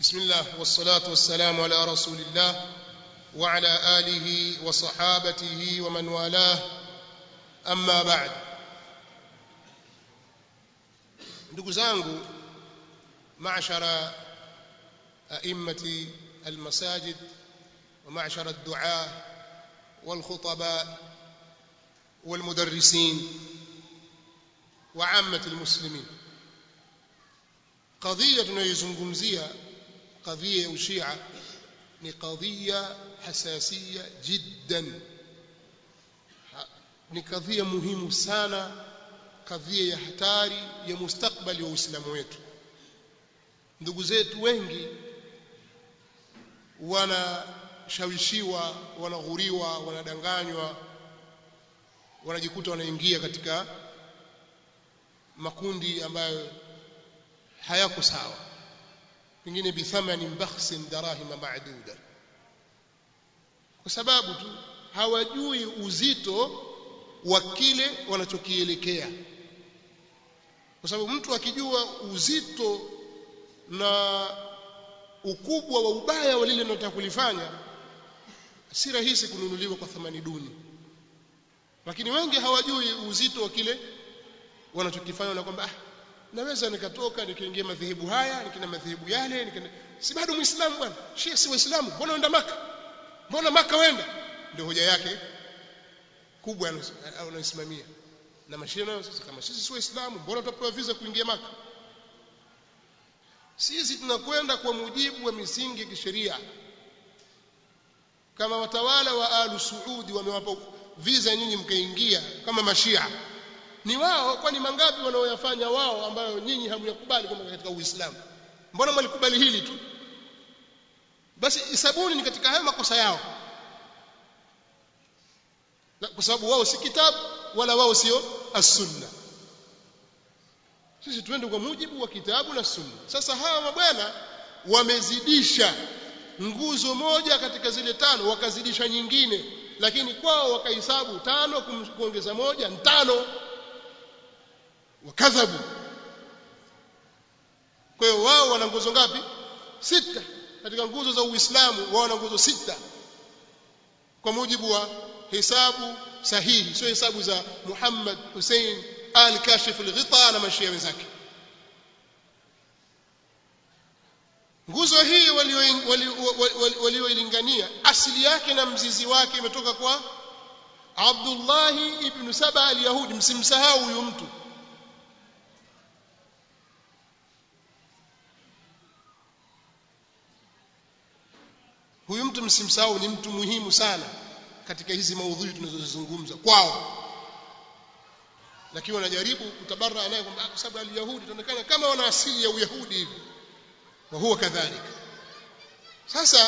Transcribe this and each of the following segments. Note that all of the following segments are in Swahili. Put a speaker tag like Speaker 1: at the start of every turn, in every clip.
Speaker 1: بسم الله والصلاة والسلام على رسول الله وعلى آله وصحابته ومن والاه أما بعد ndugu zangu معشر أئمة المساجد ومعشر الدعاة والخطباء والمدرسين وعامة المسلمين قضية tunayoizungumzia قضية ya ushia ni قضية حساسية جدا ni kadhia muhimu sana kadhia ya hatari ya mustakbali wa Uislamu wetu ndugu zetu wengi wanashawishiwa wanaghuriwa wanadanganywa wanajikuta wanaingia katika makundi ambayo hayako sawa pengine bithamani bakhsin darahima ma'duda kwa sababu tu hawajui uzito wa kile wanachokielekea kwa sababu mtu akijua uzito na ukubwa wa ubaya wa lile linalotaka kulifanya si rahisi kununuliwa kwa thamani duni lakini wengi hawajui uzito wa kile wanachokifanya na kwamba ah, naweza nikatoka nikaingia madhehebu haya nikina madhehebu yale nikina... si bado muislamu bwana shia si waislamu mbona uenda maka mbona maka wenda ndio hoja yake kubwa anayosimamia na mashia nayo sasa kama sisi si waislamu mbona tutapewa visa kuingia maka sisi tunakwenda kwa mujibu wa misingi ya kisheria kama watawala wa alu suudi wamewapa visa nyinyi mkaingia kama mashia ni wao kwani mangapi wanaoyafanya wao ambayo nyinyi hamyakubali kwamba katika uislamu mbona mwalikubali hili tu basi isabuni ni katika haya makosa yao kwa sababu wao si kitabu wala wao sio as-sunna sisi twende kwa mujibu wa kitabu na sunna sasa hawa mabwana wamezidisha nguzo moja katika zile tano wakazidisha nyingine lakini kwao wakahesabu tano kuongeza moja ni tano wakadhabu kwa hiyo wao wana nguzo ngapi sita katika nguzo za uislamu wao wana nguzo sita kwa mujibu wa hesabu sahihi sio hesabu za Muhammad Hussein al-Kashif al-Ghita na mashia wenzake nguzo hii walioilingania asili yake na mzizi wake imetoka kwa Abdullah ibn Saba al-Yahudi msimsahau huyu mtu huyu mtu msimsahau ni mtu muhimu sana katika hizi maudhui tunazozizungumza kwao lakini wanajaribu kutabarra naye kwamba kwa sababu al-yahudi tunaonekana kama wana asili ya uyahudi hivi wa huwa kadhalika sasa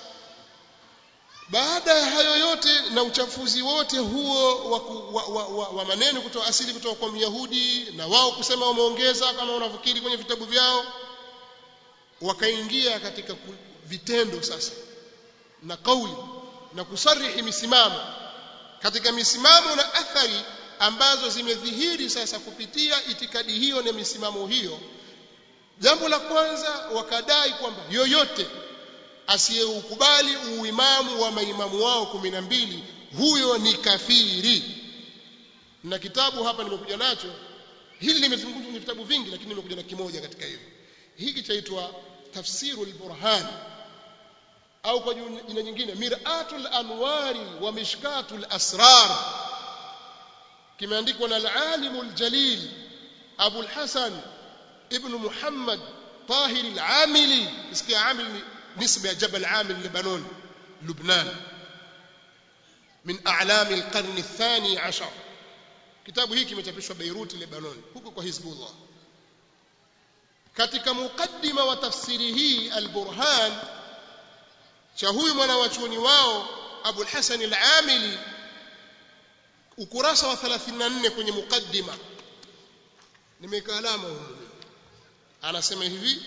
Speaker 1: baada ya hayo yote na uchafuzi wote huo wa, wa, wa, wa, wa maneno kutoa asili kutoka kwa myahudi na wao kusema wameongeza kama wanafikiri kwenye vitabu vyao wakaingia katika vitendo sasa na kauli na kusarihi misimamo katika misimamo na athari ambazo zimedhihiri sasa kupitia itikadi hiyo na misimamo hiyo jambo la kwanza wakadai kwamba yoyote asiyeukubali uimamu wa maimamu wao kumi na mbili huyo ni kafiri na kitabu hapa nimekuja nacho hili limezungumzwa kwenye vitabu vingi lakini nimekuja na kimoja katika hivyo hiki chaitwa tafsiru al-burhan au kwa jina nyingine miratul anwari wa mishkatul asrar kimeandikwa na al-alim al-jalil Abu al-Hasan ibn Muhammad Tahir al-Amili isikia Amil ni nisba ya Jabal Amil Lebanon Lubnan min a'lam al-qarn ath-thani 'ashar kitabu hiki kimechapishwa Beirut Lebanon huko kwa Hizbullah katika mukaddima wa tafsiri hii al-Burhan cha huyu mwana wa chuoni wao Abu al-Hasan al-Amili ukurasa wa 34 kwenye mukaddima nimeweka alama huko anasema hivi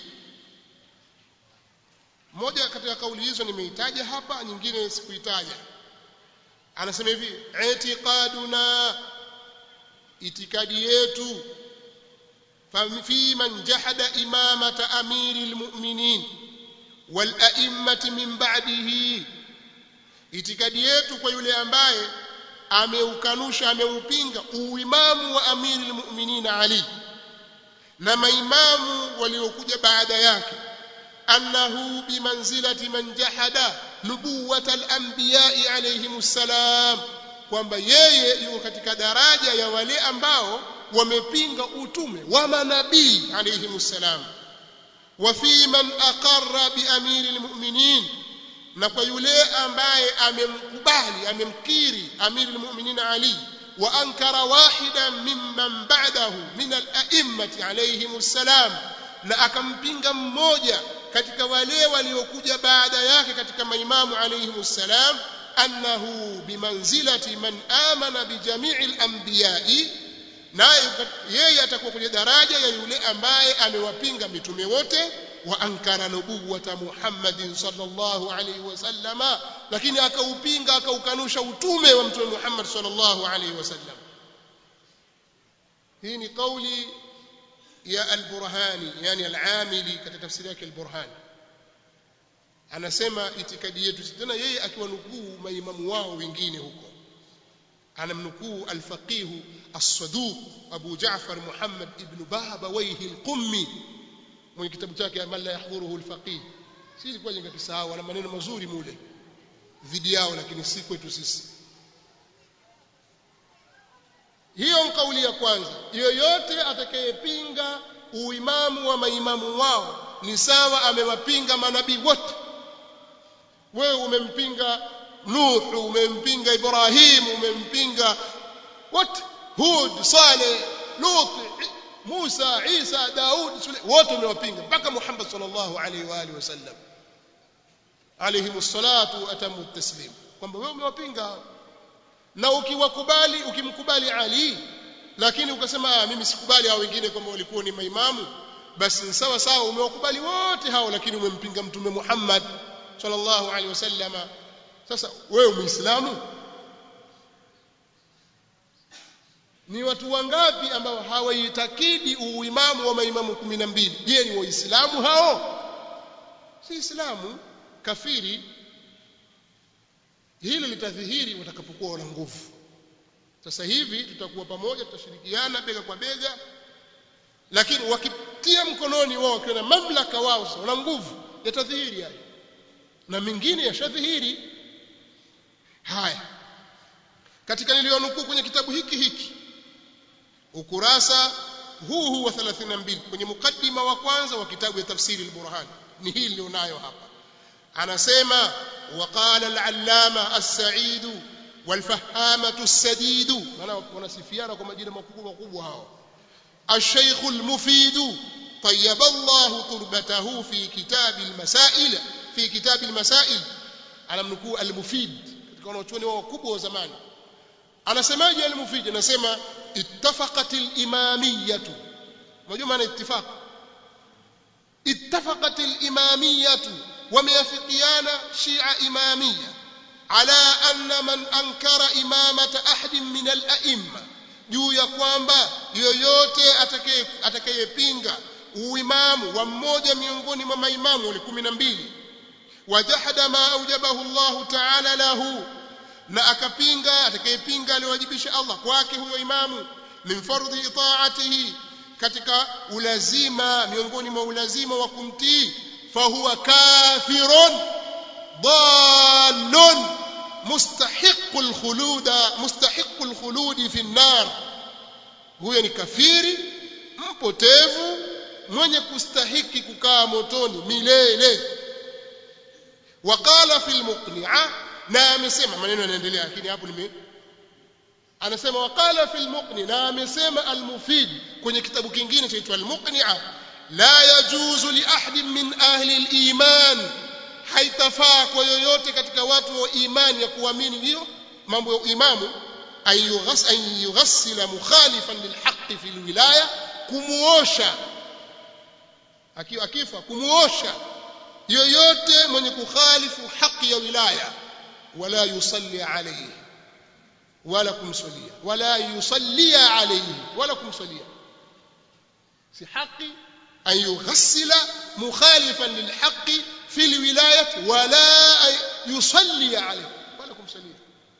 Speaker 1: moja katika kauli hizo nimeitaja hapa nyingine sikuitaja anasema hivi itiqaduna itikadi yetu fi man jahada imamata amiri almu'minin wal a'immati min ba'dihi itikadi yetu kwa yule ambaye ameukanusha ameupinga uimamu wa amiri almu'minin Ali na maimamu waliokuja baada yake annahu bimanzilati man jahada nubuwata al-anbiya'i alayhimus salam kwamba yeye yuko katika daraja ya wale ambao wamepinga utume wa manabii alayhimus salam wa fi man aqarra bi amiri almu'minin na kwa yule ambaye amemkubali amemkiri amiri almu'minin Ali wa ankara wahidan mimman ba'dahu min al-a'immati alayhimus salam na akampinga mmoja katika wale waliokuja baada yake katika maimamu alayhimus salam annahu bimanzilati man amana bijami'il anbiya'i naye yeye atakuwa kwenye daraja ya yule ambaye amewapinga mitume wote wa ankara nubuwata Muhammadin sallallahu alayhi wasallama lakini akaupinga akaukanusha utume wa mtume Muhammad sallallahu alayhi wasallam hii ni kauli ya al-Burhani yani al-Amili katika tafsiri yake al-Burhani anasema itikadi yetu tena yeye akiwanukuu maimamu wao wengine huko anamnukuu al-faqih as-saduq Abu Ja'far Muhammad ibn Babawayhi al-Qummi mwenye kitabu chake man la yahdhuruhu al-faqih si ilikuwa jenga kisahau na maneno mazuri mule dhidi yao lakini si kwetu sisi hiyo ni kauli ya kwanza yoyote atakayepinga uimamu wa maimamu wao ni sawa amewapinga manabii wote wewe umempinga Nuh umempinga Ibrahim umempinga wote Hud Saleh Lut Musa Isa Daud wote umewapinga mpaka Muhammad sallallahu alaihi wa alihi wasallam alayhi salatu atamu taslim kwamba wewe umewapinga na ukiwakubali ukimkubali Ali lakini ukasema mimi sikubali hao wengine kwamba walikuwa ni maimamu basi sawa sawa umewakubali wote hao lakini umempinga mtume Muhammad sallallahu alaihi wasallama sasa wewe muislamu ni watu wangapi ambao hawaitakidi uimamu wa maimamu 12 je ni waislamu hao si islamu kafiri hili litadhihiri watakapokuwa wana nguvu sasa hivi tutakuwa pamoja tutashirikiana bega kwa bega lakini wakitia mkononi wao wakiwa na mamlaka wao sasa wana nguvu yatadhihiri haya na mengine yashadhihiri haya katika niliyonukuu kwenye kitabu hiki hiki ukurasa huu huu wa 32 kwenye mukaddima wa kwanza wa kitabu ya tafsiri al-Burhan ni hii nilionayo hapa anasema waqala al-allama as-sa'id wal-fahamatu as-sadid maana wanasifiana kwa majina makubwa makubwa hao الشيخ المفيد طيب الله تربته في كتاب المسائل في كتاب المسائل على منكو المفيد katika wanachuoni wao wakubwa wa zamani anasemaje al-mufid anasema ittafaqat al-imamiyyah unajua maana ittifaq ittafaqat al-imamiyyah wameafikiana shia imamiyya ala anna man ankara imamata ahadin min al-a'imma juu ya kwamba yoyote atakaye atakayepinga uimamu wa mmoja miongoni mwa maimamu wale 12 wajahada ma aujabahu Allah ta'ala lahu na akapinga atakayepinga aliwajibisha Allah kwake huyo imamu min fardhi itaatihi katika ulazima miongoni mwa ulazima wa kumtii fahuwa kafirun dallun mustahiqul khuluda mustahiqul khuludi fi nar huyo ni kafiri mpotevu mwenye kustahiki kukaa motoni milele waqala fil muqni'a na amesema maneno yanaendelea lakini hapo nime anasema waqala fil muqni na amesema al mufid kwenye kitabu kingine chaitwa al muqni'a la yajuzu li ahadin min ahli al iman haitafaa kwa yoyote katika watu wa imani ya kuamini hiyo mambo ya imamu an yughassila mukhalifan lilhaqqi fil wilaya kumuosha akiwa akifa kumuosha yoyote mwenye kukhalifu haki ya wilaya wala yusalli alayhi wala kumsalia wala yusallia alayhi wala kumsalia si haki an yughassila mukhalifan lilhaqqi fil albayt wala yusalli alayhi wala kumsalia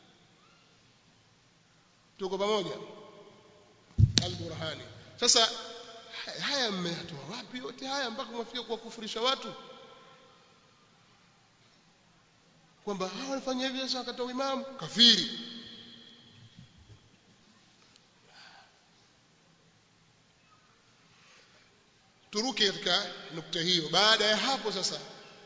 Speaker 1: tuko pamoja al-burhani sasa haya mmetoa wapi yote haya mpaka mwafikia kuwakufurisha watu kwamba hawa wanafanya hivi sasa wakati wa imamu kafiri turuke katika nukta hiyo baada ya hapo sasa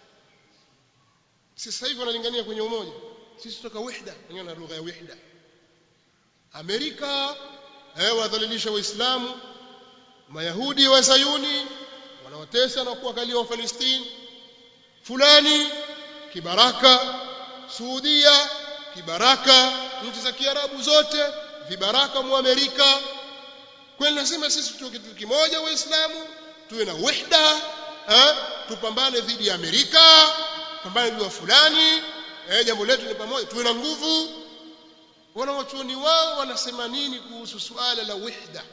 Speaker 1: sasa hivi wanalingania kwenye umoja sisi kutoka wihda wenyewe na lugha ya wihda Amerika eh wadhalilisha waislamu mayahudi wa Zayuni wanawatesa na kuwakalia wa Palestina fulani kibaraka Saudia kibaraka nchi za Kiarabu zote vibaraka mu Amerika kwani lazima sisi tuwe kitu kimoja waislamu tuwe na wihda eh tupambane dhidi ya Amerika pambane dhidi ya fulani eh jambo letu ni pamoja tuwe na nguvu wanawachuoni wao wanasema nini kuhusu suala la wihda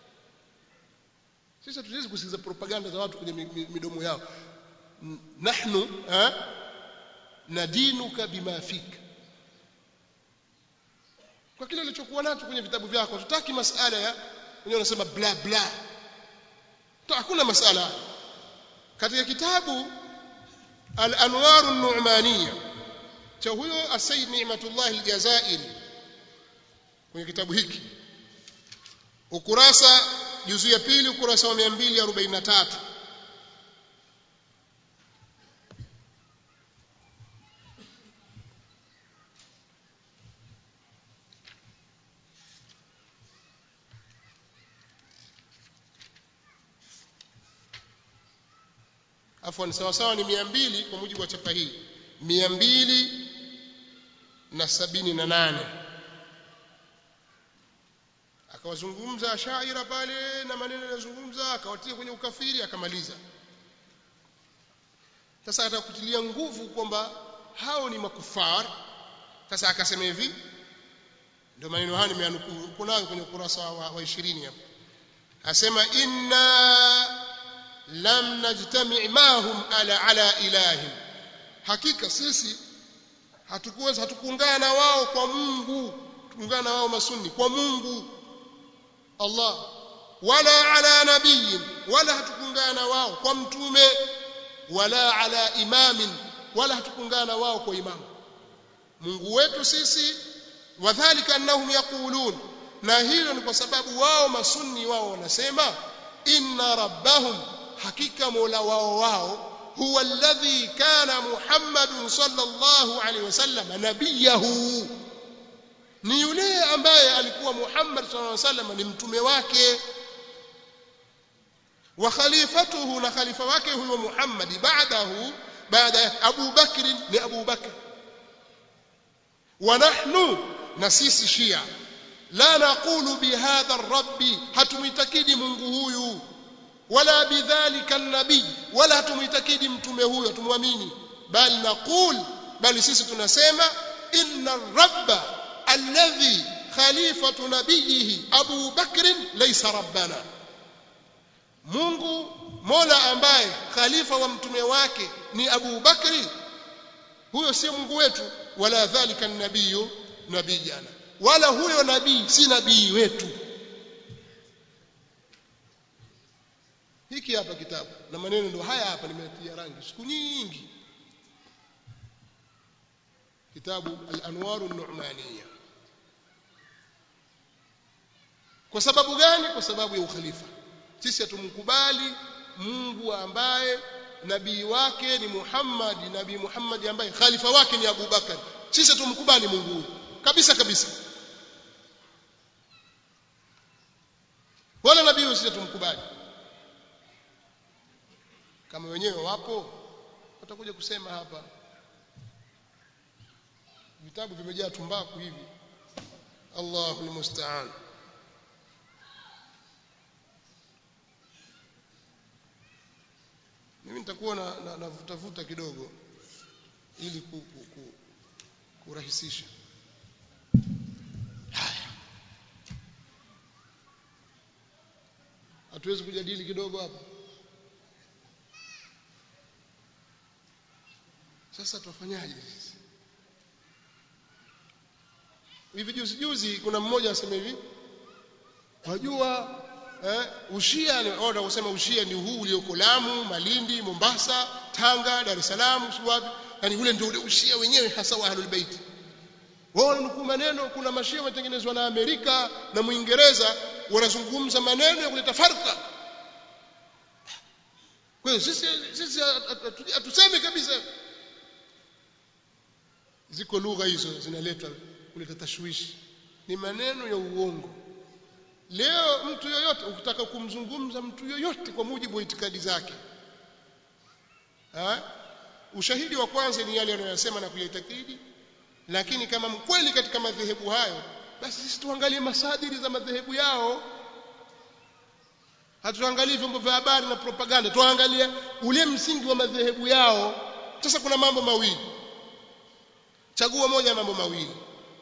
Speaker 1: sisi hatuwezi kusikiza propaganda za watu kwenye midomo yao nahnu eh nadinuka bima fika kwa kile ulichokuwa nacho kwenye vitabu vyako tutaki masala ya wenyewe wanasema bla bla hakuna masala katika kitabu al-anwar an-nu'maniyya cha huyo asayid ni'matullah al-jazairi kwenye kitabu hiki ukurasa juzu ya pili ukurasa wa 243 afwan sawa sawa ni 200 kwa mujibu wa chapa hii 200 na sabini na nane akawazungumza ashaira pale na maneno yanayozungumza akawatia kwenye ukafiri akamaliza sasa atakutilia nguvu kwamba hao ni makufar sasa akasema hivi ndio maneno haya nimeanukuu kunayo kwenye ukurasa wa, wa 20 hapo asema inna lam najtami' mahum ala ala ilahim hakika sisi hatukuweza hatukuungana na wao kwa Mungu tuungana na wao masunni kwa Mungu Allah wala ala nabiyin wala hatukuungana na wao kwa mtume wala ala imamin wala hatukuungana na wao kwa imamu Mungu wetu sisi wadhālika annahum yaqulun na hilo ni kwa sababu wao masunni wao wanasema inna rabbahum hakika mola wao wao huwa alladhi kana muhammadun sallallahu alaihi wasallam nabiyahu ni yule ambaye alikuwa muhammad sallallahu alaihi wasallam ni mtume wake wa khalifatuhu na khalifa wake huyo muhammad baadahu baada ya abu bakr ni abu bakr wa nahnu na sisi shia la naqulu bihadha ar-rabbi hatumuitakidi mungu huyu wala bidhalika an-nabi wala hatumuitakidi mtume huyo tumwamini bali naqul bali sisi tunasema inna ar-rabba alladhi khalifatu nabiyihi Abu Bakr laysa rabbana Mungu Mola ambaye khalifa wa mtume wake ni Abu Bakri huyo sio Mungu wetu wala dhalika an-nabiyyu nabiyana wala huyo nabii si nabii wetu hiki hapa kitabu na maneno ndio haya hapa nimetia rangi siku nyingi kitabu al-anwar an-nu'maniyya kwa sababu gani kwa sababu ya ukhalifa sisi hatumkubali Mungu ambaye nabii wake ni Muhammad nabii Muhammad ambaye khalifa wake ni Abu Bakar sisi hatumkubali Mungu huyu kabisa kabisa wala nabii huyu sisi hatumkubali kama wenyewe wapo watakuja kusema hapa vitabu vimejaa tumbaku hivi Allahu almusta'an mimi nitakuwa na, na, na vuta vuta kidogo ili ku, ku, ku, kurahisisha haya hatuwezi kujadili kidogo hapa sasa tufanyaje sisi hivi juzi juzi kuna mmoja asema hivi wajua eh, ushia ni order kusema ushia ni huu ulioko Lamu, Malindi, Mombasa, Tanga, Dar es Salaam, si wapi? Yani ule ndio ule ushia wenyewe hasa wa Ahlul Bait. Wao wanukuu maneno, kuna mashia wametengenezwa na Amerika na Muingereza wanazungumza maneno ya kuleta farka. Kwa hiyo sisi sisi hatusemi kabisa. Ziko lugha hizo zinaletwa kuleta tashwishi, ni maneno ya uongo. Leo mtu yoyote ukitaka kumzungumza mtu yoyote kwa mujibu wa itikadi zake ha? ushahidi wa kwanza ni yale anayosema na kuyaitakidi lakini kama mkweli katika madhehebu hayo basi sisi tuangalie masadiri za madhehebu yao hatuangalie vyombo vya habari na propaganda tuangalie ule msingi wa madhehebu yao sasa kuna mambo mawili chagua moja ya mambo mawili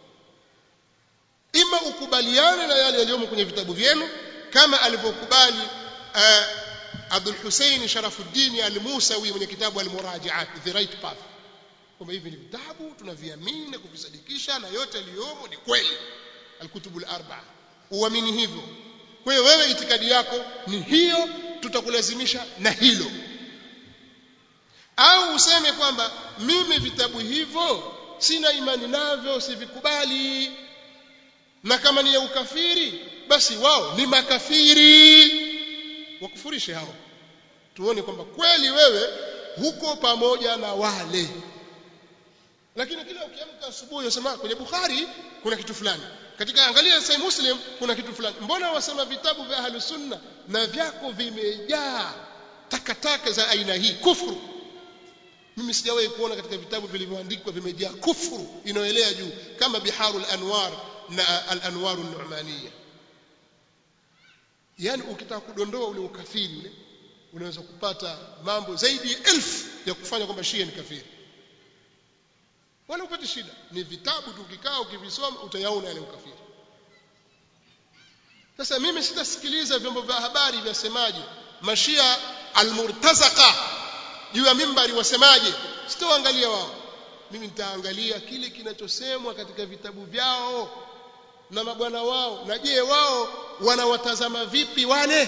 Speaker 1: ima ukubaliane na yale yaliyomo kwenye vitabu vyenu kama alivyokubali uh, Abdul Hussein Sharafuddin Al-Musawi mwenye kitabu Al-Murajaat The Right Path kwamba hivi ni vitabu tunaviamini na kuvisadikisha na yote yaliyomo ni kweli Al-Kutubu Al-Arba'a uamini hivyo kwa hiyo wewe itikadi yako ni hiyo tutakulazimisha na hilo au useme kwamba mimi vitabu hivyo sina imani navyo sivikubali na kama ni ya ukafiri basi wao ni makafiri wakufurishe hao tuone kwamba kweli wewe huko pamoja na wale lakini kila ukiamka asubuhi unasema kwenye Bukhari kuna kitu fulani katika angalia Sahih Muslim kuna kitu fulani mbona wasema vitabu vya Ahlus Sunna na vyako vimejaa takataka za aina hii kufuru mimi sijawahi kuona katika vitabu vilivyoandikwa vimejaa kufuru inayoelea juu kama Biharul Anwar na al-Anwar an-Nu'maniyya yani ukitaka kudondoa ule ukafiri ule unaweza kupata mambo zaidi ya elfu ya kufanya kwamba Shia ni kafiri wala upate shida ni vitabu tu ukikaa ukivisoma utayaona yale ukafiri sasa mimi sitasikiliza vyombo vya habari vyasemaje mashia almurtazaka juu ya mimbari wasemaje sitaangalia wao mimi nitaangalia kile kinachosemwa katika vitabu vyao na mabwana wao na je wao wanawatazama vipi wale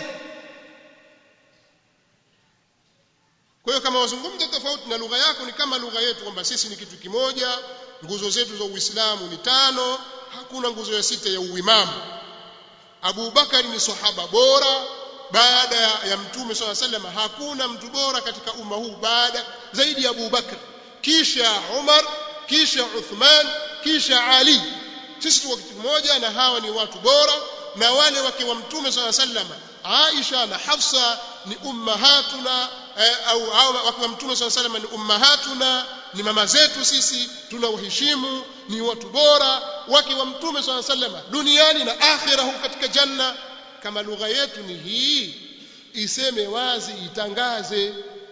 Speaker 1: kwa hiyo kama wazungumza tofauti na lugha yako ni kama lugha yetu kwamba sisi ni kitu kimoja nguzo zetu za Uislamu ni tano hakuna nguzo ya sita ya uimamu Abu Bakari ni sahaba bora baada ya mtume swalla sallam hakuna mtu bora katika umma huu baada zaidi ya Abu Bakar kisha Umar kisha Uthman kisha Ali sisi tuko kitu kimoja na hawa ni watu bora na wale wake wa mtume swalla sallam Aisha na Hafsa ni ummahatuna eh, au au wake wa mtume swalla sallam ni ummahatuna ni mama zetu sisi tunawaheshimu ni watu bora wake wa mtume swalla sallam duniani na akhira huko katika janna kama lugha yetu ni hii iseme wazi itangaze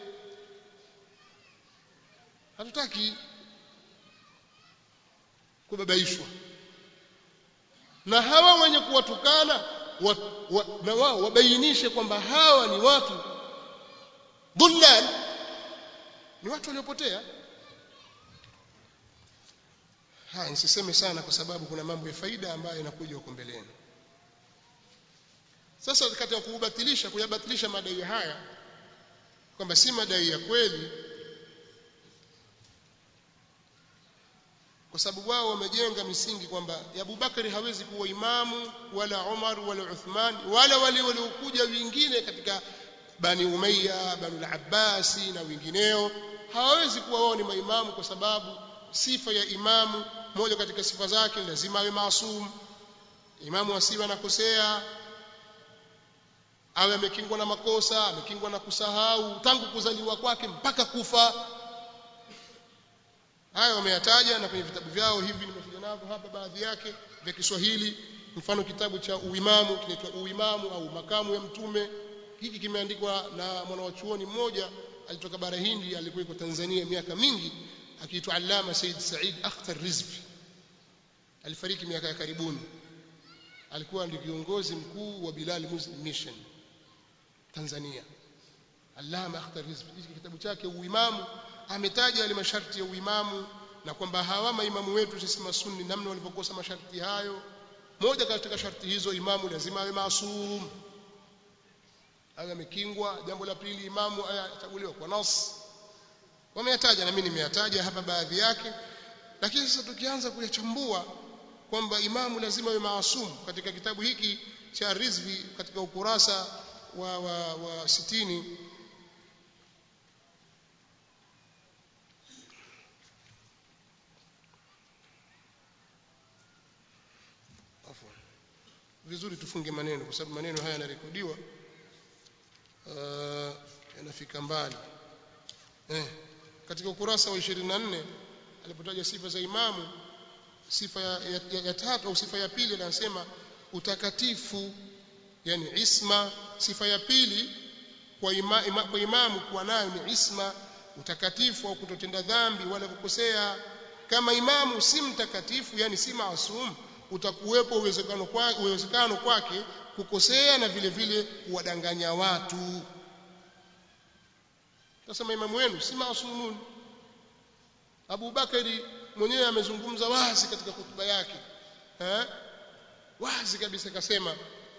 Speaker 1: hatutaki kubabaishwa na hawa wenye kuwatukana wa, wa, na wao wabainishe kwamba hawa ni watu dhullal ni watu waliopotea haya nisiseme sana kwa sababu kuna mambo ya faida ambayo yanakuja huko mbeleni sasa katika kuubatilisha kuyabatilisha madai haya kwamba si madai ya kweli kwa sababu wao wamejenga misingi kwamba Abubakari hawezi kuwa imamu wala Umar wala Uthman wala wale waliokuja wengine katika Bani Umayya Bani al-Abbasi na wengineo hawawezi kuwa wao ni maimamu kwa sababu sifa ya imamu moja katika sifa zake lazima awe maasum imamu asiwe anakosea awe amekingwa na makosa amekingwa na kusahau tangu kuzaliwa kwake mpaka kufa haya wameyataja na kwenye vitabu vyao hivi nimekuja navyo hapa baadhi yake vya Kiswahili mfano kitabu cha uimamu kinaitwa uimamu au makamu ya mtume hiki kimeandikwa na mwanawachuoni mmoja alitoka bara Hindi alikuwa yuko Tanzania miaka mingi akiitwa Allama Said Said Akhtar Rizvi alifariki miaka ya karibuni alikuwa ndio kiongozi mkuu wa Bilal Muslim Mission Tanzania Allama Akhtar Rizvi hiki kitabu chake uimamu ametaja yale masharti ya uimamu na kwamba hawa maimamu wetu sisi masunni namna walivyokosa masharti hayo moja katika sharti hizo imamu lazima awe maasum awe amekingwa jambo la pili imamu achaguliwa kwa nas wameyataja na mimi nimeyataja hapa baadhi yake lakini sasa tukianza kuyachambua kwamba imamu lazima awe maasum katika kitabu hiki cha Rizvi katika ukurasa wa, wa, wa sitini vizuri tufunge maneno kwa sababu maneno haya yanarekodiwa uh, yanafika mbali eh, katika ukurasa wa 24 alipotaja sifa za imamu sifa ya, ya, ya, ya tatu au sifa ya pili anasema utakatifu yani isma sifa ya pili kwa, ima, ima, kwa imamu kuwa nayo ni isma utakatifu au kutotenda dhambi wala kukosea kama imamu si mtakatifu yani si maasum utakuwepo uwezekano kwake uwezekano kwake kukosea na vile vile kuwadanganya watu tasema imamu wenu si maasumun Abu Bakari mwenyewe amezungumza wazi katika hotuba yake eh wazi kabisa akasema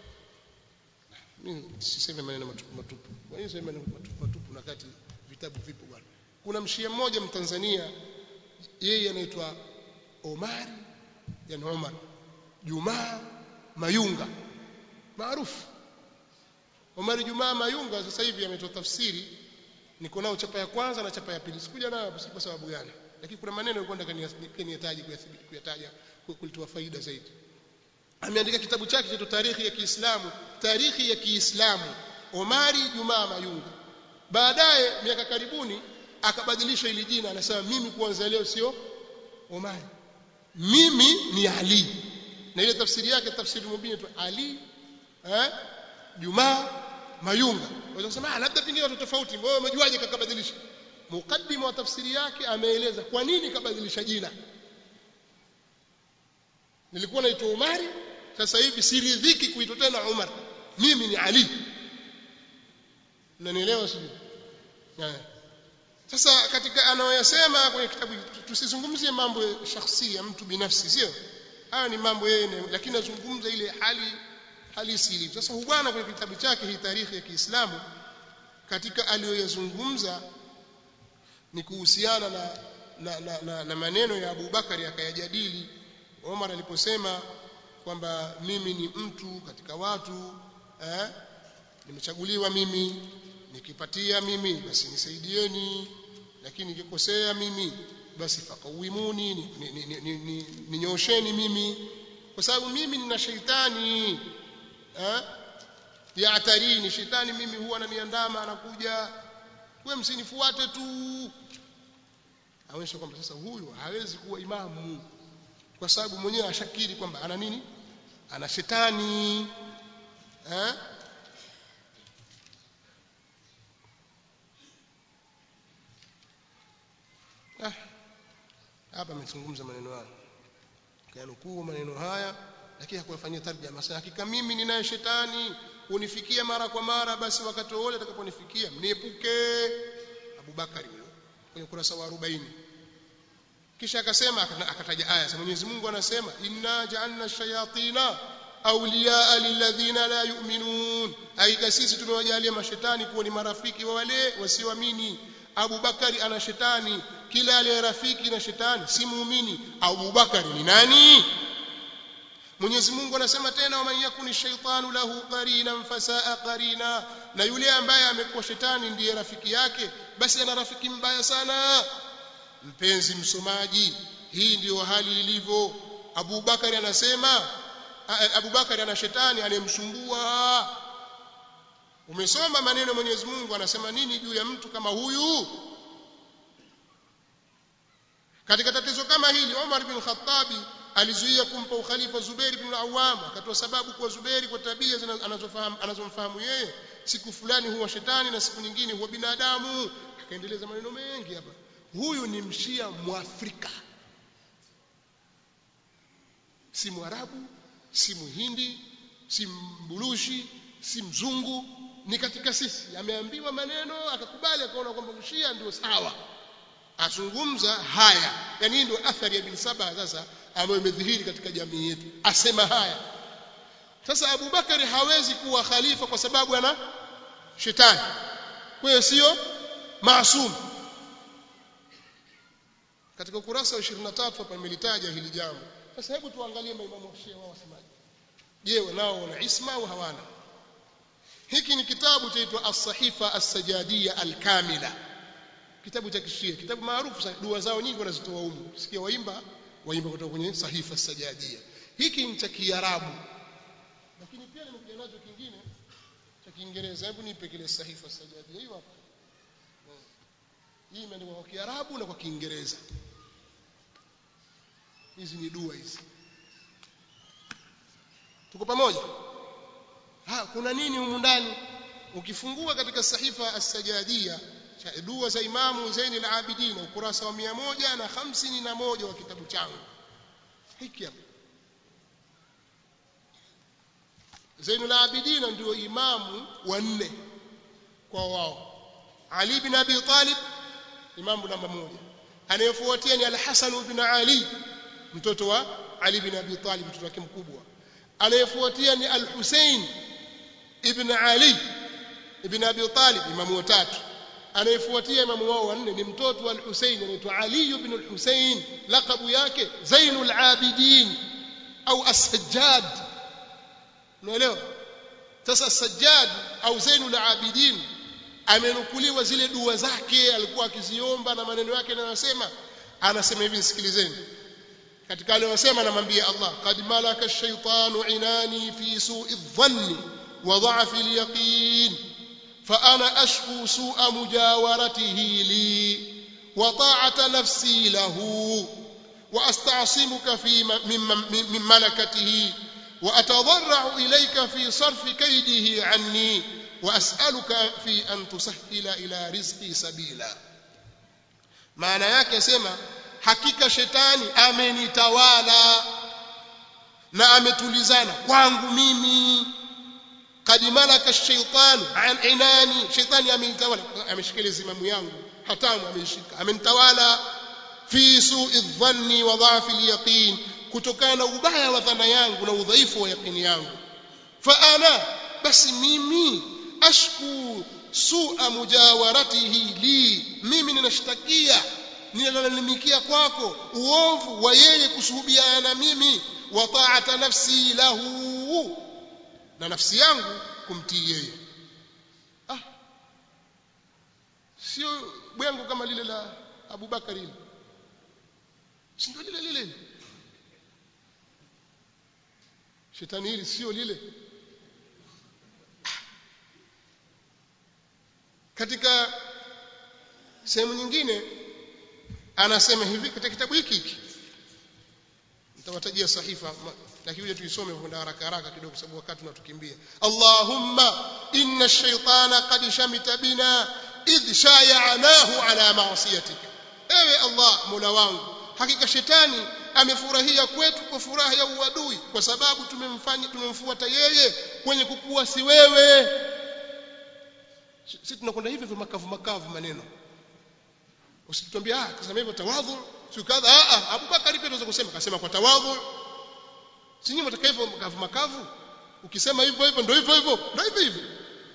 Speaker 1: mimi siseme maneno matupu matupu kwa nini sema maneno matupu matupu na kati vitabu vipo bwana kuna mshia mmoja mtanzania yeye anaitwa Omar yani Omar Jumaa Mayunga maarufu Omar Jumaa Mayunga sasa hivi ametoa tafsiri niko nao chapa ya kwanza na chapa ya pili sikuja nayo kwa sababu gani lakini kuna maneno nilikuwa nataka niyataje kuyataja kulitoa faida zaidi ameandika kitabu chake cha tarikhi ya Kiislamu tarikhi ya Kiislamu Omari Jumaa Mayunga baadaye miaka karibuni akabadilisha ili jina anasema mimi kuanzia leo sio Omari mimi ni Ali na ile tafsiri yake tafsiri mubini tu Ali eh Jumaa Mayunga waweza kusema labda pengine watu tofauti wewe umejuaje kakabadilisha mukaddima wa tafsiri yake ameeleza kwa nini kabadilisha jina nilikuwa naitwa Umari sasa hivi siridhiki kuitwa tena Umar mimi ni Ali unanielewa sio sasa katika anayoyasema kwenye kitabu tusizungumzie mambo ya shakhsi ya mtu binafsi sio haya ni mambo yeye lakini nazungumza ile hali halisi ilivyo sasa bwana kwenye kitabu chake hii tarikhi ya Kiislamu katika aliyoyazungumza ni kuhusiana na na, na, na, na maneno ya Abu Bakari akayajadili Omar aliposema kwamba mimi ni mtu katika watu eh, nimechaguliwa mimi nikipatia mimi basi nisaidieni lakini nikikosea mimi basi fakawimuni ninyosheni mimi kwa sababu mimi nina sheitani eh ya atarini shetani mimi huwa ananiandama anakuja wewe msinifuate tu aonyesha kwamba sasa huyu hawezi kuwa imamu kwa sababu mwenyewe ashakiri kwamba ana nini ana shetani eh ah hapa amezungumza maneno haya kanukuu maneno haya lakini hakuyafanyia tarjama sasa hakika mimi ninaye shetani unifikia mara kwa mara basi wakati wote atakaponifikia mniepuke Abu Bakari huyo kwenye kurasa wa 40 kisha akasema akataja aya sasa Mwenyezi Mungu anasema inna ja'alna shayatina awliyaa lilladhina la yu'minun aika sisi tumewajalia mashetani kuwa ni marafiki wa wale wasioamini Abu Bakari ana shetani kila aliye rafiki na shetani si muumini Abu Bakari ni nani Mwenyezi Mungu anasema tena waman yakuni shaytanu lahu qarinan fasaa qarina na yule ambaye amekuwa shetani ndiye rafiki yake basi ana rafiki mbaya sana mpenzi msomaji hii ndiyo hali ilivyo Abu Bakari anasema Abu Bakari ana shetani anayemsumbua umesoma maneno Mwenyezi Mungu anasema nini juu ya mtu kama huyu katika tatizo kama hili Umar bin Khattabi alizuia kumpa ukhalifa Zubair bin Awam akatoa sababu kwa Zubair kwa tabia anazofahamu anazomfahamu yeye siku fulani huwa shetani na siku nyingine huwa binadamu akaendeleza maneno mengi hapa huyu ni mshia mwafrika si mwarabu si muhindi si mbulushi si mzungu ni katika sisi ameambiwa maneno akakubali akaona kwamba mshia ndio sawa azungumza haya yani hii ndio athari ya bin saba sasa ambayo imedhihiri katika jamii yetu asema haya sasa Abu Bakari hawezi kuwa khalifa kwa sababu ana shetani kwa hiyo sio maasum katika ukurasa wa 23 hapa nimelitaja hili jambo sasa hebu tuangalie maimamu wa Shia wao wasemaje je nao wana isma au hawana hiki ni kitabu chaitwa as-sahifa as-sajadiyya al-kamila kitabu cha kishia kitabu maarufu sana dua zao nyingi wanazitoa humu sikia waimba waimba kutoka kwenye sahifa as-sajadiyya hiki ni cha kiarabu lakini pia nimekuja nacho kingine cha kiingereza hebu nipe kile sahifa as-sajadiyya hiyo hapa hii imeandikwa kwa kiarabu na kwa kiingereza hizi ni dua hizi tuko pamoja ha kuna nini humu ndani ukifungua katika sahifa as-sajadiyya dua za imamu Zain al-Abidin ukurasa wa 151 wa kitabu changu hiki hapa Zain al-Abidin ndio imamu wa nne kwa wao Ali bin Abi Talib imamu namba moja anayefuatia ni al-Hasan ibn Ali mtoto wa Ali bin Abi Talib mtoto wake mkubwa anayefuatia ni al-Hussein ibn Ali ibn Abi Talib imamu watatu anayefuatia imamu wao wanne ni mtoto wa al-Hussein anaitwa Ali ibn al-Hussein laqabu yake Zainul Abidin au As-Sajjad unaelewa sasa As-Sajjad au Zainul Abidin amenukuliwa zile dua zake alikuwa akiziomba na maneno yake anayosema anasema hivi sikilizeni katika aliyosema anamwambia Allah qad malaka ash-shaytanu inani fi su'i dhanni wa dha'fi al-yaqin fa ana ashku su'a mujawaratihi li wa ta'ata nafsi lahu wa asta'simuka fi min malakatihi wa atadarra'u ilayka fi sarfi kaydihi 'anni wa as'aluka fi an tusahhila ila rizqi sabila maana yake sema hakika shetani amenitawala na ametulizana kwangu mimi kad malaka shaytanu an inani shetani amenitawala ameshikilia zimamu yangu hatamu amenishika amenitawala fi su'i dhanni wa dha'fi al-yaqin kutokana na ubaya wa dhana yangu na udhaifu wa yaqini yangu fa ana basi mimi ashku su'a mujawaratihi li mimi ninashtakia ninalalamikia kwako uovu wa yeye kusuhubiana na mimi wa ta'ata nafsi lahu na nafsi yangu kumtii yeye ah sio bwengo kama lile la Abu Bakari hili si ndio lile lile shetani hili sio lile katika sehemu nyingine anasema hivi katika kitabu hiki hiki nitawatajia sahifa lakini uje tuisome kwenda haraka haraka kidogo sababu wakati unatukimbia Allahumma inna ash-shaytana qad shamita bina idh shaya'nahu ala ma'siyatika ewe Allah Mola wangu hakika shetani amefurahia kwetu kwa furaha ya uadui kwa sababu tumemfanya tumemfuata yeye kwenye kukuasi wewe sisi tunakwenda hivi hivyo makavu makavu maneno usituambie ah kusema hivyo tawadhu si kadha ah ah Abu Bakari pia anaweza kusema akasema kwa tawadhu si nyinyi mtaka hivyo makavu makavu ukisema hivyo hivyo ndio hivyo hivyo ndio hivyo hivyo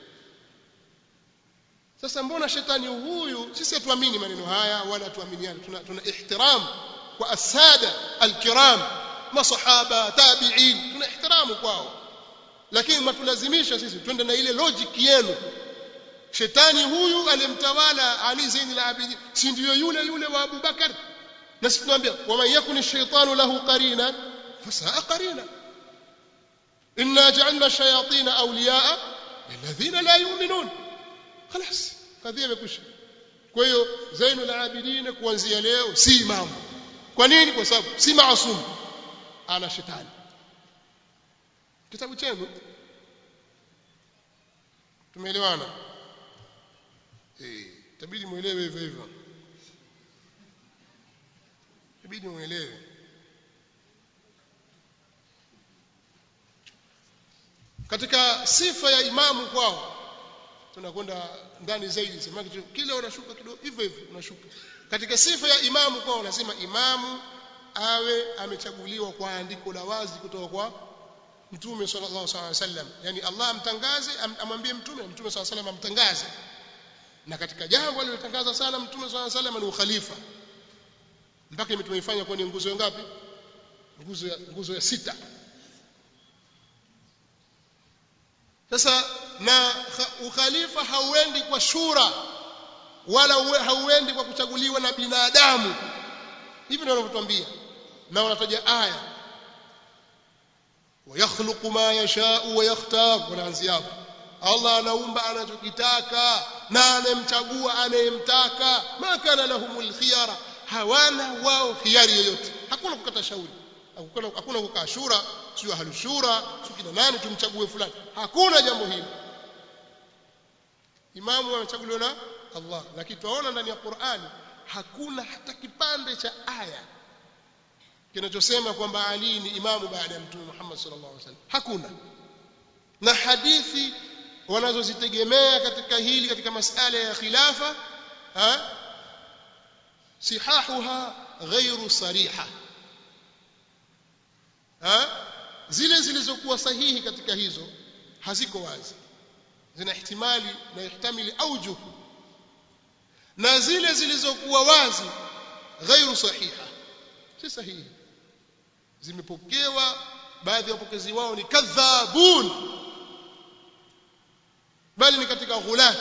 Speaker 1: sasa mbona shetani huyu sisi hatuamini maneno haya wala tuaminiane tuna, tuna ihtiram kwa asada alkiram masahaba tabi'in tuna ihtiramu kwao lakini matulazimisha sisi twende na ile logic yenu shetani huyu alimtawala Ali Zain al-Abidin si ndio yule yule wa Abu Bakar na sisi tunaambia waman yakuni shaytanu lahu qarina fasaa qarina inna ja'alna shayatin awliya'a lilladhina la yu'minun خلاص kadhia imekwisha kwa hiyo Zainul Abidin kuanzia leo si imamu kwa nini kwa sababu si maasum ana shetani kitabu chenu tumeelewana eh tabidi muelewe hivyo hivyo tabidi muelewe katika sifa ya imamu kwao tunakwenda ndani zaidi sema kile unashuka kidogo hivyo hivyo unashuka katika sifa ya imamu kwa unasema imamu awe amechaguliwa kwa andiko la wazi kutoka kwa mtume sallallahu alaihi wasallam yani Allah amtangaze amwambie mtume mtume sallallahu alaihi wasallam amtangaze na katika jambo alilotangaza sana mtume sallallahu alaihi wasallam ni ukhalifa mpaka tumeifanya kuwa ni nguzo ngapi nguzo ya nguzo ya sita sasa na ukhalifa hauendi kwa shura wala hauendi kwa kuchaguliwa na binadamu hivi ndio wanavyotuambia na wanataja aya wayakhluqu ma yashau wa yakhtar wanaanzia hapo Allah anaumba anachokitaka na anemchagua anayemtaka ma kana lahumul khiyara hawana wao khiari yoyote hakuna kukata shauri hakuna hakuna kukaa shura sio halushura sio kina nani tumchague fulani hakuna jambo hilo imamu amechaguliwa na Allah lakini tunaona ndani ya Qur'ani hakuna hata kipande cha aya kinachosema kwamba Ali ni imamu baada ya Mtume Muhammad sallallahu alaihi wasallam hakuna na hadithi wanazozitegemea katika hili katika masala ya khilafa ha sihahuha ghairu sariha ha zile zilizokuwa sahihi katika hizo haziko wazi zina ihtimali na ihtamili aujuh na zile zilizokuwa wazi ghairu sahiha si sahihi zimepokewa baadhi ya wapokezi wao ni kadhabun bali ni katika ghulat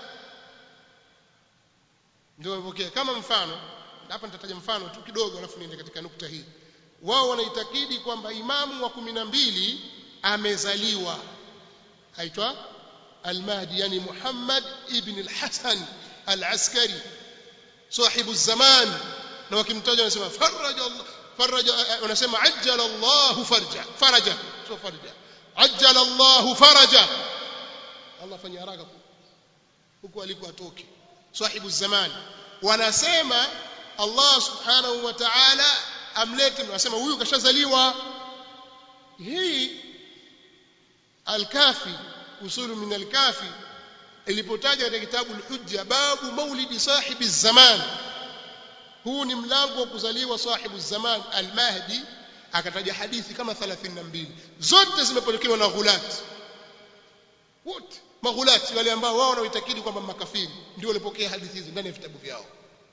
Speaker 1: ndio wamepokea kama mfano hapa nitataja mfano tu kidogo alafu niende katika nukta hii wao wanaitakidi kwamba imamu wa kumi na mbili amezaliwa aitwa al-Mahdi yani Muhammad ibn al-Hasan al-Askari sahibu zaman na wakimtaja wanasema faraja Allah faraja wanasema ajjala Allah farja faraja sio farja ajjala Allah faraja Allah fanya haraka huko aliko atoke sahibu zaman wanasema Allah subhanahu wa ta'ala amlete wanasema huyu kashazaliwa hii al-kafi usulu min al-kafi ilipotaja katika kitabu al-hujja babu maulidi sahibi zaman huu ni mlango wa kuzaliwa sahibu zaman al-mahdi akataja hadithi kama 32 zote zimepokewa na ghulat wote maghulati wale ambao wao wanaitakidi kwamba makafiri ndio walipokea hadithi hizi ndani ya vitabu vyao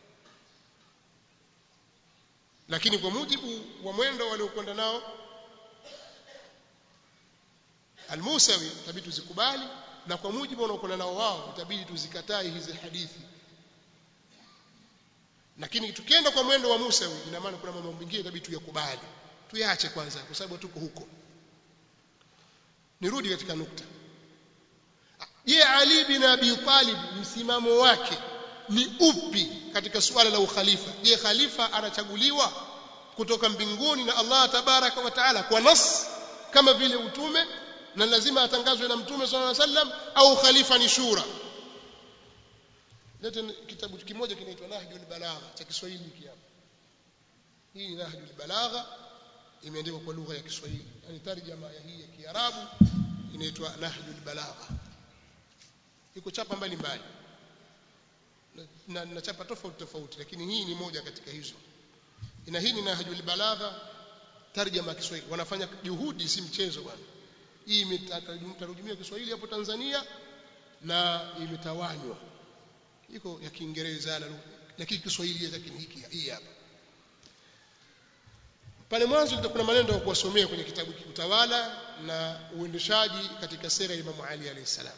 Speaker 1: lakini kwa mujibu wa mwendo waliokwenda nao al-Musawi itabidi tuzikubali na kwa mujibu wanaokwenda nao wao itabidi tuzikatai hizi hadithi lakini tukienda kwa mwendo wa Musawi ina maana kuna mambo mengine itabidi tuyakubali tuyaache kwanza kwa sababu tuko huko nirudi katika nukta je Ali bin Abi Talib msimamo wake ni upi katika suala la ukhalifa je khalifa anachaguliwa kutoka mbinguni na Allah tabaraka wa taala kwa nas kama vile utume na lazima atangazwe na mtume sallallahu alaihi wasallam au khalifa ni shura lete kitabu kimoja kinaitwa Nahjul Balagha cha Kiswahili hiki hapa hii ni Nahjul Balagha imeandikwa kwa lugha ya Kiswahili yani tarjama ya hii ya Kiarabu inaitwa Nahjul Balagha iko chapa mbalimbali na, na chapa tofauti tofauti lakini hii ni moja katika hizo ina hii ni Nahjul Balagha tarjama ya Kiswahili wanafanya juhudi si mchezo bwana hii imetarujumiwa Kiswahili hapo Tanzania na imetawanywa iko ya Kiingereza na lakini Kiswahili lakini hiki hii hapa pale mwanzo kuna maneno ya kuwasomea kwenye kitabu utawala na uendeshaji katika sera ya Imam Ali alayhi salam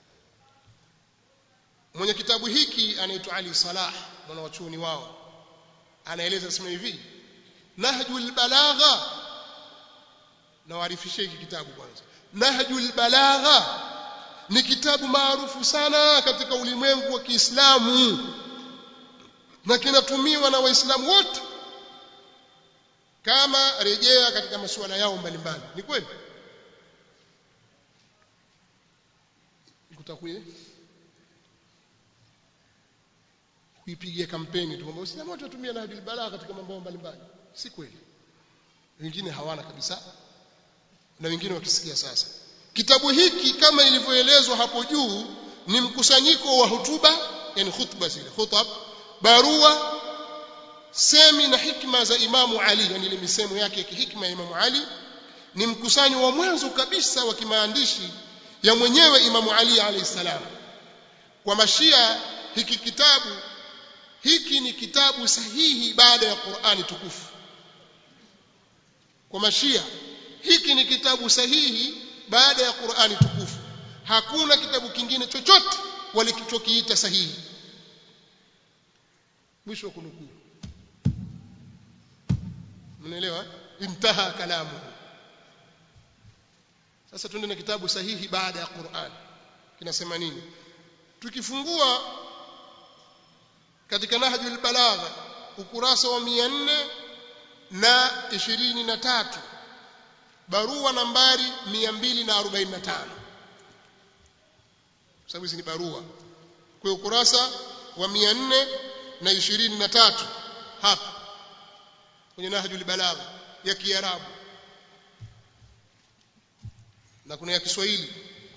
Speaker 1: mwenye kitabu hiki anaitwa Ali Salah mwana wa chuoni wao anaeleza sema hivi Nahjul Balagha na waarifishe hiki kitabu kwanza Nahjul Balagha ni kitabu maarufu sana katika ulimwengu wa Kiislamu na kinatumiwa na Waislamu wote kama rejea katika masuala yao mbalimbali ni kweli kutakuye kuipigia kampeni tu kwamba Waislamu wote watumia Nahjul Balagha katika mambo mbalimbali si kweli wengine hawana kabisa na wengine wakisikia sasa kitabu hiki kama ilivyoelezwa hapo juu ni mkusanyiko wa hutuba yani khutba zile khutab barua semi na hikma za Imamu Ali yani ile misemo yake ya kihikma ya Imamu Ali ni mkusanyo wa mwanzo kabisa wa kimaandishi ya mwenyewe Imamu Ali alayhi salam kwa mashia hiki kitabu hiki ni kitabu sahihi baada ya Qur'ani tukufu kwa mashia hiki ni kitabu sahihi baada ya Qur'ani tukufu hakuna kitabu kingine chochote walichokiita sahihi mwisho wa kunukuu mnaelewa intaha kalamu sasa tuende na kitabu sahihi baada ya Qur'an kinasema nini tukifungua katika nahjul balagha ukurasa wa 400 na 23 barua nambari 245 sababu hizi ni barua kwa ukurasa wa 423 hapa kwenye nahjul balagha ya kiarabu na kuna ya Kiswahili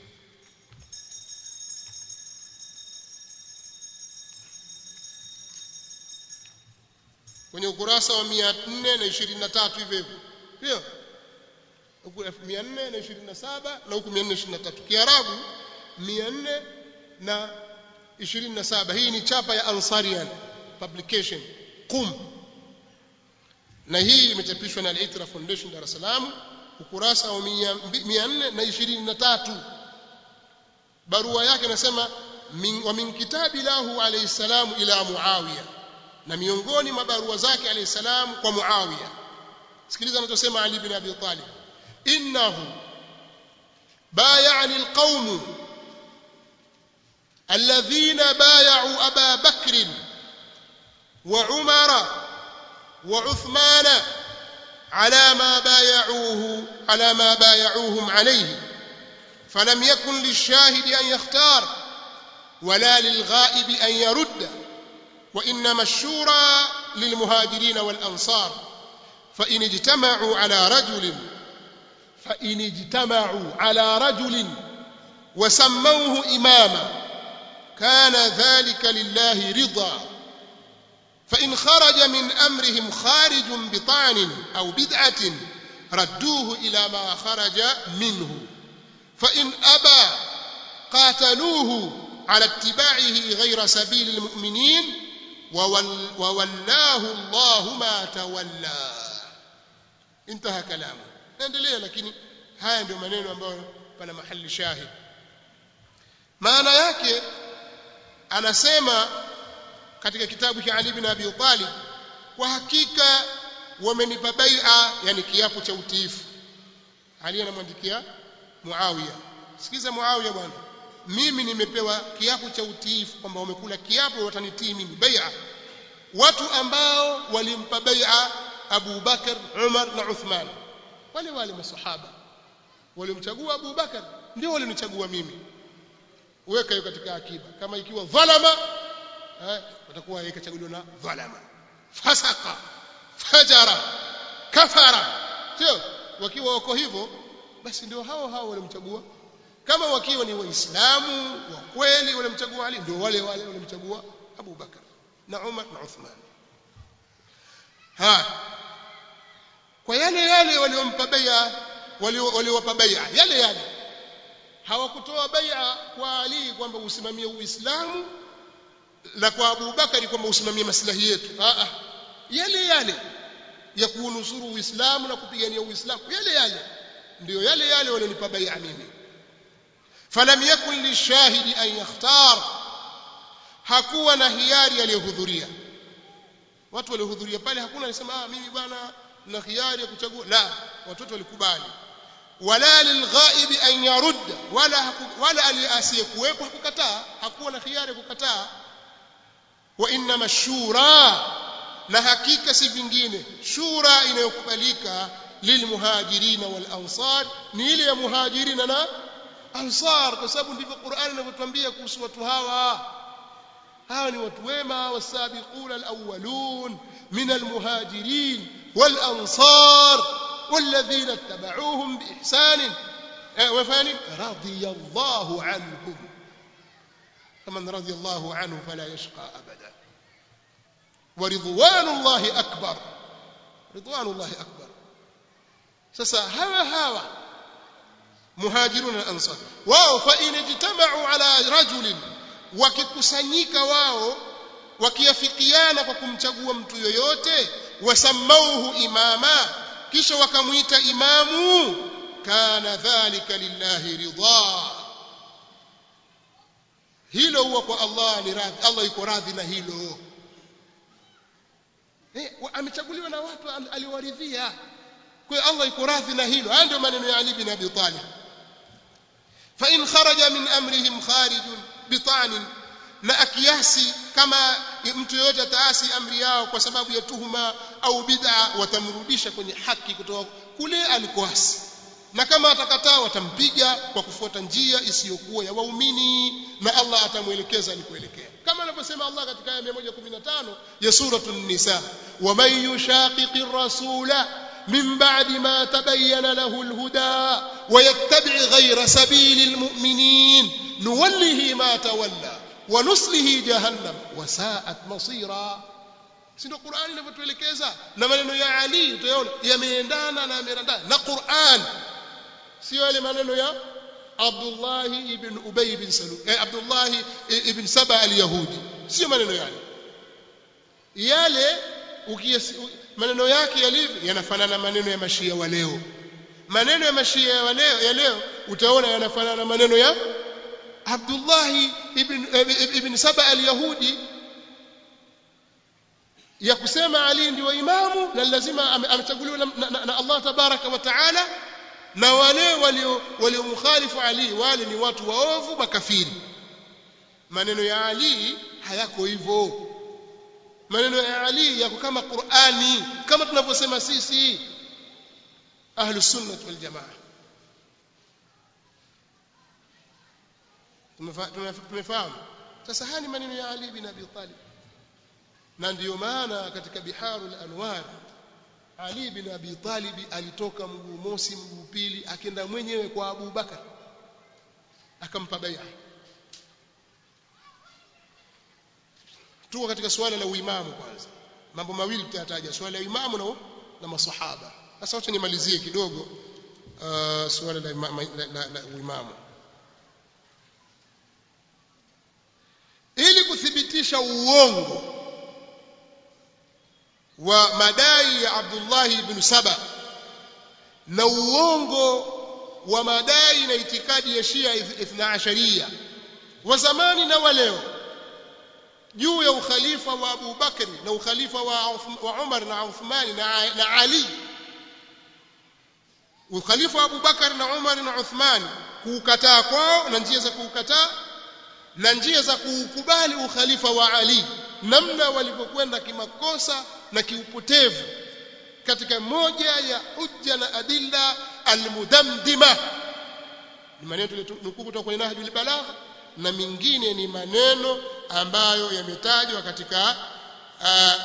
Speaker 1: kwenye ukurasa wa 423 hivyo hivyo ndio huku 427 na huku 423 Kiarabu 427 hii ni chapa ya Ansarian publication qum na hii imechapishwa na Al-Itra Foundation Dar es Salaam ukurasa wa 423 barua yake nasema wa min kitabi lahu alayhi salam ila Muawiya na miongoni mwa barua zake alayhi salam kwa Muawiya sikiliza anachosema Ali bin Abi Talib innahu بايعني القوم الذين بايعوا أبا بكر وعمر وعثمان على ما بايعوه على ما بايعوهم عليه فلم يكن للشاهد أن يختار ولا للغائب أن يرد وإنما الشورى للمهاجرين والأنصار فإن اجتمعوا على رجل فإن اجتمعوا على رجل وسموه إماما كان ذلك لله رضا فإن خرج من أمرهم خارج بطعن أو بدعة ردوه إلى ما خرج منه فإن أبى قاتلوه على اتباعه غير سبيل المؤمنين وول وولاه الله ما تولى انتهى كلامه naendelea lakini haya ndio maneno ambayo pana mahali shahid maana yake anasema katika kitabu cha Ali ibn Abi Talib kwa hakika wamenipa bai'a yani kiapo cha utiifu Ali anamwandikia Muawiya sikiza Muawiya bwana mimi nimepewa kiapo cha utiifu kwamba wamekula kiapo watanitii mimi bai'a watu ambao walimpa bai'a Abu Bakar Umar na Uthman wale wale masahaba walimchagua Abu Bakar ndio walinichagua mimi weka hiyo katika akiba kama ikiwa dhalama eh watakuwa ikachaguliwa na dhalama fasaka fajara kafara sio wakiwa wako hivyo basi ndio hao hao walimchagua kama wakiwa ni waislamu wa kweli walimchagua Ali ndio wale wale walimchagua Abu Bakar na Umar na Uthman ha kwa yale yale waliompa bai'a waliowapa bai'a yale yale hawakutoa bai'a kwa Ali kwamba usimamie Uislamu na kwa Abu Bakari kwamba usimamie maslahi yetu a a yale yale ya kuunusuru Uislamu na kupigania Uislamu yale yale ndio yale yale walionipa bai'a mimi falam yakun lishahidi an yakhtar hakuwa na hiari aliyohudhuria watu waliohudhuria pale hakuna alisema ah mimi bwana na hiari ya kuchagua la watoto walikubali wala lilghaibi an yarudda wala wala aliyasiyekuwepo hakukataa hakuwa na hiari ya kukataa wa inma shura na hakika si vingine shura inayokubalika lilmuhajirina wal ansar ni ile ya muhajirina na ansar kwa sababu ndivyo Qur'an inavyotuambia kuhusu watu hawa hawa ni watu wema wasabiquna alawwalun min almuhajirin والأنصار والذين اتبعوهم بإحسان وفان رضي الله عنهم faman radiyallahu anhu fala yashqa abada wa ridwanullahi akbar ridwanullahi akbar sasa hawa hawa muhajirun na ansar wao fa in ijtama'u ala rajulin wakikusanyika wao wakiafikiana kwa kumchagua mtu yoyote wasamauhu imama kisha wakamuita imamu kana dhalika lillahi ridha hilo huwa kwa Allah ni radhi Allah yuko radhi na hilo eh amechaguliwa na watu aliowaridhia kwa hiyo Allah yuko radhi na hilo haya ndio maneno ya Ali bin Abi Talib fa in kharaja min amrihim kharijun bitanin na akiasi kama mtu yoyote ataasi amri yao kwa sababu ya tuhuma au bid'a watamrudisha kwenye haki kutoka kule alikoasi na kama atakataa watampiga kwa kufuata njia isiyokuwa ya waumini na Allah atamwelekeza alikoelekea kama anavyosema Allah katika aya 115 ya suratul nisa wa man yushaqiqir rasula من بعد ما تبين له الهدى ويتبع غير سبيل المؤمنين نوله ما تولى ونصله جهنم وساءت مصيرا sindo Qur'ani inavyotuelekeza na maneno ya Ali utayaona yameendana na yameendana na Qur'an sio yale maneno ya Abdullah ibn Ubay ibn Salul eh, Abdullah ibn Saba al-Yahudi sio maneno yale yale ukiyasi maneno yake yalivyo yanafanana maneno ya mashia wa leo maneno ya mashia wa leo ya leo utaona yanafanana na maneno ya Abdullah ibn ibn Saba al-Yahudi ya kusema Ali ndio imamu na lazima amechaguliwa na, na, na Allah tabaraka wa taala na wale walio waliomkhalifu Ali wale ni watu waovu makafiri maneno ya Ali hayako hivyo maneno ya Ali yako kama Qur'ani kama tunavyosema sisi ahlus sunnah wal jamaa tumefahamu sasa haya ni maneno ya Ali bin Abi Talib na ndiyo maana katika biharul anwar Ali bin Abi Talib alitoka mguu mosi mguu pili akenda mwenyewe kwa Abu Bakar akampa bai'a tuko katika suala la uimamu kwanza mambo mawili tutataja suala la imamu na, na masahaba sasa wacha nimalizie kidogo uh, suala la, ima, la, la, la uimamu ili kuthibitisha uongo wa madai ya Abdullah ibn Saba na uongo wa madai na itikadi ya Shia Ithna Asharia wa zamani na wa leo juu ya ukhalifa wa Abu Bakr na ukhalifa wa, wa Umar na Uthman na, na Ali ukhalifa wa Abu Bakr na Umar na Uthman kuukataa kwao na njia za kuukataa na njia za kuukubali ukhalifa wa Ali namna walivyokwenda kimakosa na kiupotevu katika moja ya hujja na adilla almudamdima ni maneno tulinukuu kutoka kwenye Nahjul Balagha na mingine ni maneno ambayo yametajwa katika uh,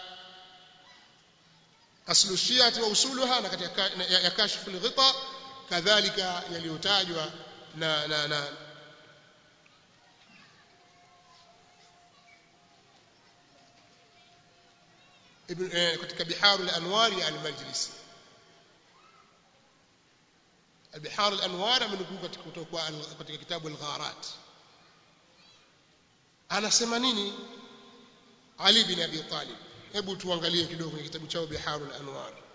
Speaker 1: aslu shiati wa usuluha na katika ya, ya kashfu al-ghita kadhalika yaliyotajwa na, na, na ibn eh, katika biharu al-anwar ya al-majlisi البحار الانوار amenukuu katika kutoka katika kitabu al-gharat anasema nini Ali bin Abi Talib hebu tuangalie kidogo kwenye kitabu chao Biharul Anwar